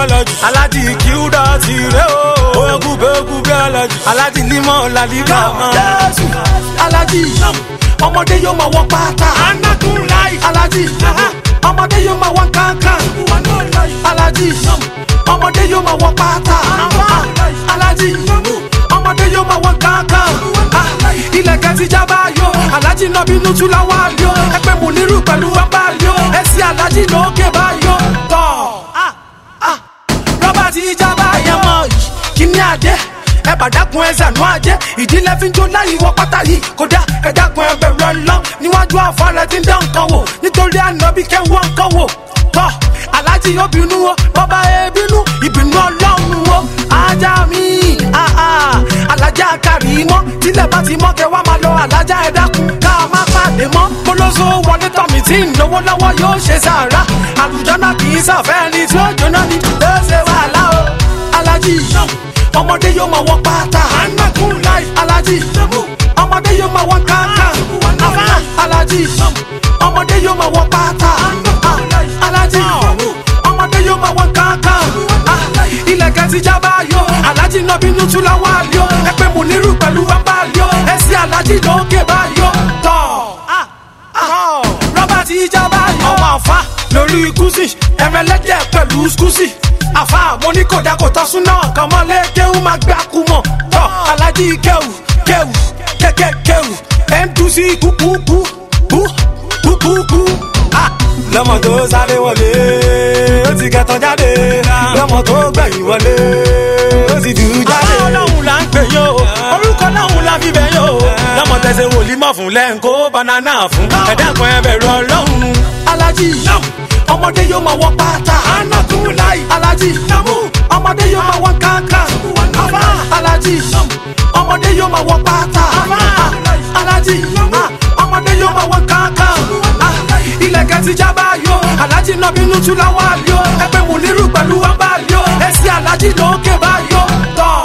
alájì alájì kíúdà ti rẹ o bóyá kúbẹ kúbẹ alájì alájì límọ̀ làlíkà máa. jésù alájì ọmọdé yóò máa wọ pátá anakun láì. alájì ọmọdé yóò máa wọ kankan alájì ọmọdé yóò máa wọ pátá alájì ọmọdé yóò máa wọ kankan ilẹ̀kẹ̀ ti jábá yó alájì náà bínú tú láwọn àlíó ẹgbẹ́ mú nírú pẹ̀lú bàbá àlíó ẹsẹ̀ alájì lókè báyó tọ̀ rọ́bà ti jábá yẹn mọ̀ kíní àdé ẹ bá dákun ẹ sànú àjẹ ìdílé fi ń jó láyé wọ pátá yìí kódà ẹ dákun ẹ bẹ̀rù ọlọ́ níwájú àfọlẹ́ tí ń dán nǹkan wò nítorí ànábì kẹ́wọ́n nǹkan wò tọ́ aláàjì yóò bínú o bọ́bá ẹ bínú ìbínú ọlọ́run o ajá mi ah, ah, alájà kárí mọ́ tílẹ̀ bá ti mọ́ kẹ́ wá máa lọ alájà ẹ dákun ká má pàdé mọ́ kólóso wọlé tọ̀mí tí ń lówó lọ́wọ́ yóò ṣe sàrà àlùjọ́nà kì í sàfẹ́ ẹni tí ó jóná ni ó ṣe wàhálà o aláàjì ọmọdé yóò máa wọ pátá anakun láì. aláàjì ọmọdé yóò máa wọ kankan aláàjì ọmọdé yóò máa wọ pátá aláàjì ọmọdé yóò máa wọ kankan ilẹ̀kẹ̀ ti jábá yó aláàjì náà bínú tú láwọn àlíó ẹgbẹ́ mú nírú pẹ̀lú bàbá àlíó ẹsẹ̀ aláàjì lókè báyó tọ̀ rọ́bà ti jábá yó ọmọ àfa lórí kùsì ẹ̀rẹ̀lẹ́dẹ̀ pẹ̀lú skùsì àfa mo ní kò dákò tọ́ súná kan mọ́lé kéwù máa gbé akúmọ̀ tọ́ alájí kéwù kéwù kéké kéwù mdc kúkúkú kú kúkúkú. lọ́mọ tó sáré wọlé ó ti kẹtàn jáde lọ́mọ tó gbẹ̀yìn wọlé ó ti dùn jáde. ọlọ́run là ń pè yó orúkọ ọlọ́run la fi bẹ̀ yó. lọ́mọ tẹ̀sẹ̀ wòlímọ̀ fún lẹ́ńkó banana fún ẹ̀dá kan ẹ bẹ̀rù ọlọ́run. alájí ọmọdé yóò máa wọ pátá anakun láì. alájí ọmọdé yóò máa wọ kankan alájí ọmọdé yóò máa wọ pátá alájí ọmọdé yóò máa wọ kankan ilẹ̀kẹ̀ ti jábá yó alájí náà bínú tú láwọn àlíó ẹgbẹ́ mú nírú pẹ̀lú bàbá àlíó ẹsẹ̀ alájí lókè báyó tọ̀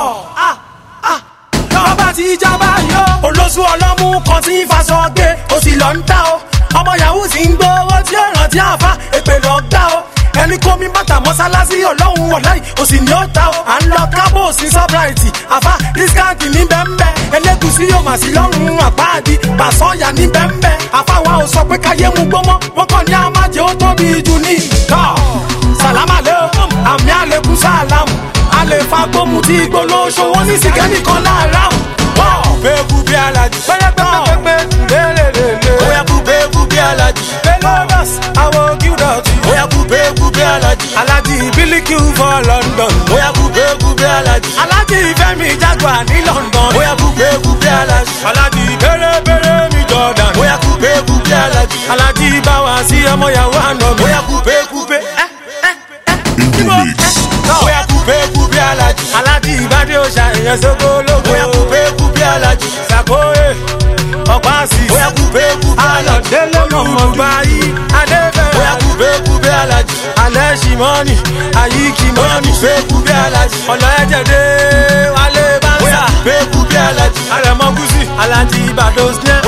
rọ́bà ti jábá yó olóṣù ọlọ́mú kan tí ń faṣọ gbé o sì lọ ń ta o ọmọ yahoo ti ń gbowó tí ó rántí àfa èpè lọ gbá o ẹni kó mi bàtà mọ́sálásí ọlọ́run wọ̀láì o sì ní ó ta o à ń lọ kábò sí sọ́bráìtì àfa dískáǹtì ní bẹ́ńbẹ́ ẹlẹ́gùsí yóò mà sí lọ́rùn àpáàdì pàṣọ́yà ní bẹ́ńbẹ́ àfa wa ò sọ pé káyé mu gbọ́mọ́ wọ́n kàn ní àmàjẹ́ ó tóbi jù ní ìtọ́ sàlámà lé o àmì àlékún sàlámù àlè fagbóhùn tí gbólóṣó wọn ní sìgẹ́nì kan láàárọ̀ bẹ́ẹ̀kú bí alájì. pẹ́lẹ́pẹ́lẹ́pẹ́ lélelele. bóyá kú bẹ́ẹ̀kú bí alájì. Pelodas, àwọn gíúdọ̀tì. bóyá kú bẹ́ẹ̀kú bí alájì. Alájí Bílíkì for London. bóyá kú bẹ́ẹ̀kú bí alájì. Alájí Fẹ́mi Jaguar ní London. bóyá kú bẹ́ẹ̀kú bí alájì. Alájí Bẹ́rẹ́bẹ́rẹ́ mi Jordan. bóyá kú bẹ́ẹ̀kú bí alájì. Alájí Báwa sí ọmọ yàwó àná mi. bóyá kú bẹ́ẹ̀kú bẹ́. In the mix. bóyá kú bẹ́ẹ̀kú bí alájì. Alájí Ìbádé Òṣà èèyàn sóko lóko. bóyá kú bẹ́ẹ̀kú bí alájì. Sàkóyè ọ̀pá sí. bóyá kú bẹ́ẹ̀kú bí alájì. Ayọ̀délé mọ̀mọ́ gbayí. Adébẹ̀rẹ̀. bóyá kú bẹ́ẹ̀kú bí alájì. Alẹ́ ṣìmọ́nì. Àyíkí bóyá mọ́nì. kú bẹ́ẹ̀kú bí alájì. Ọ̀nà ẹ̀jẹ̀ dé wálé bá ń bóyá sà. kú bẹ́ẹ̀kú bí alájì. Àrẹ̀mọ gúúsì. Alájí Ìbàdàn snẹ́.